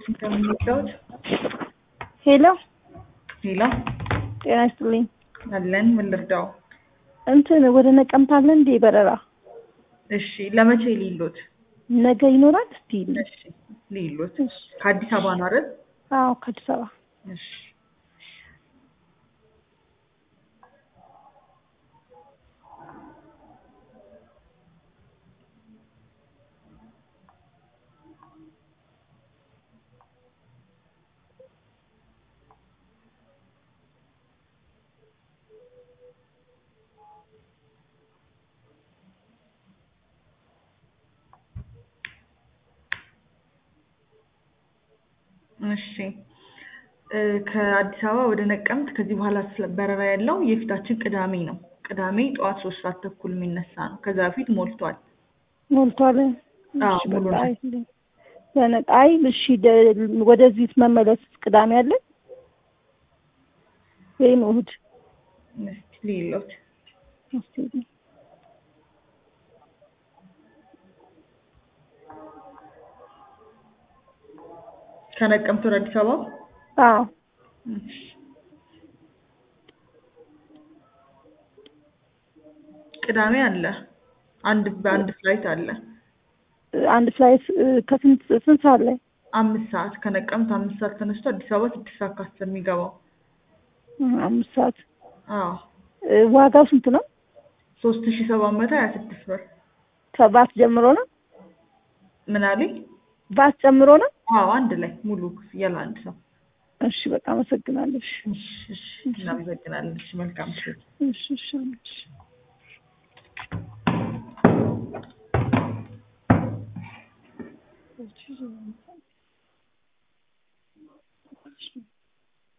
ዋሽንግተን የሚወጣውት ሄሎ ሌላ ጤና ይስጥልኝ። አለን ምን ልርዳው? እንትን ወደ ነቀምት አለ እንዴ በረራ? እሺ ለመቼ ሊሎት? ነገ ይኖራል? እስቲ እሺ ሊሎት ከአዲስ አበባ ነው አይደል? አዎ ከአዲስ አበባ እሺ እሺ እ ከአዲስ አበባ ወደ ነቀምት ከዚህ በኋላ ስለ በረራ ያለው የፊታችን ቅዳሜ ነው። ቅዳሜ ጠዋት ሶስት ሰዓት ተኩል የሚነሳ ነው። ከዛ በፊት ሞልቷል። ሞልቷል። አዎ እሺ፣ ሙሉ በቃ ነው። አይልኝ። በነቃ አይ እሺ፣ ደ- ወደዚህ መመለስ ቅዳሜ አለ ወይም እሑድ? እስኪ ሊሎት እስቲ ከነቀምት ወደ አዲስ አበባ አዎ እሺ። ቅዳሜ አለ አንድ በአንድ ፍላይት አለ አንድ ፍላይት እ፣ ከስንት ስንት ሰዓት ላይ? አምስት ሰዓት ከነቀምት አምስት ሰዓት ተነስቶ አዲስ አበባ ስድስት ሰዓት ከአስር የሚገባው እ፣ አምስት ሰዓት አዎ እ፣ ዋጋው ስንት ነው? ሶስት ሺ ሰባት መቶ ሀያ ስድስት ብር ከባት ጀምሮ ነው? ምን አለኝ ባት ጨምሮ ነው? አዎ አንድ ላይ ሙሉ ክፍያ ለአንድ ሰው እሺ በቃ አመሰግናለሁ። እሺ እሺ እሺ እናመሰግናለን እሺ መልካም ምሽት እሺ እሺ እሺ እሺ